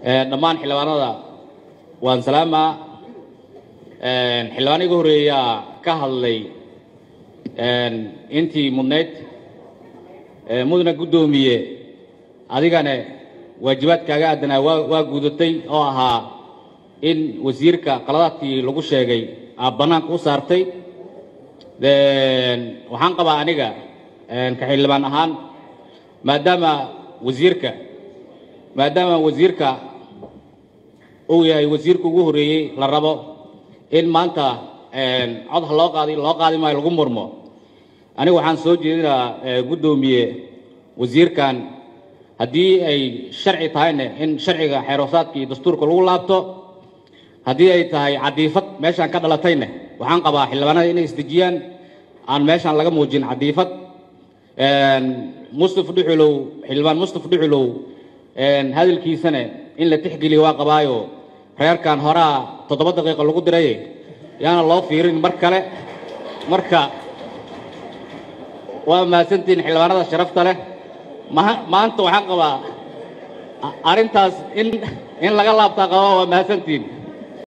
dhammaan xildhibaanada waan salaamaa xildhibaan iga horeeyaa ka hadlay intii mudnayd mudna guddoomiye adigane waajibaadkaaga aadanaa waa waa guudatay oo ahaa in wasiirka qaladaadkii lagu sheegay aad bannaanka u saartay waxaan qabaa aniga ka xildhibaan ahaan maadaama wasiirka maadaama wasiirka uu yahay wasiirka ugu horeeyey la rabo in maanta cod ha loo qaadi loo qaadi maayo lagu murmo aniga waxaan soo jeedinaa guddoomiye wasiirkan haddii ay sharci tahayna in sharciga xeeroosaadka iyo dastuurka lagu laabto haddii ay tahay cadiifad meeshaan ka dhalatayna waxaan qabaa xildhibaanada inay isdejiyaan aan meeshaan laga muujin cadiifad mustaf dhuxulow xildhibaan mustaf dhuxulow hadalkiisana in la tixgeliyo waa qabaayo reerkan horaa toddoba daqiiqa lagu diray yaana loo fiirin mar kale marka waa mahadsantihiin xildhibaanada sharafta leh maanta waxaan qabaa arrintaas in in laga laabtaa qabaa waa mahadsantihiin